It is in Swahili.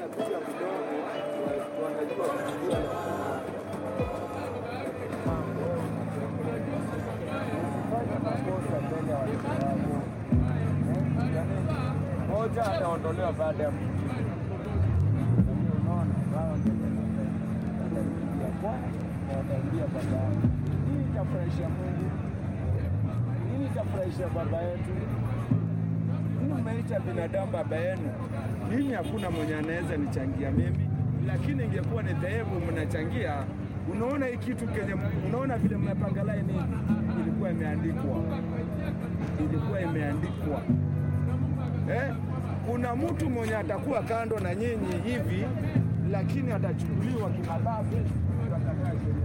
wanapiga mdomo wanajua kupigia Usifanye makosa mbele ya watoto wako. Eh, yaani, Moja ataondolewa baada ya mwingine. Unaona, wao ndio wataingia kwa na wataingia baadaye. Hii itafurahisha Mungu, hii itafurahisha baba yetu. Hii umeita binadamu baba yenu. Mimi hakuna mwenye anaweza nichangia mimi, lakini ingekuwa ni dhehebu mnachangia. Unaona hii kitu kenye, unaona vile mmepanga laini hivi, ilikuwa imeandikwa, ilikuwa imeandikwa eh? Kuna mtu mwenye atakuwa kando na nyinyi hivi, lakini atachukuliwa kimabavu, ndio atakaa sheria.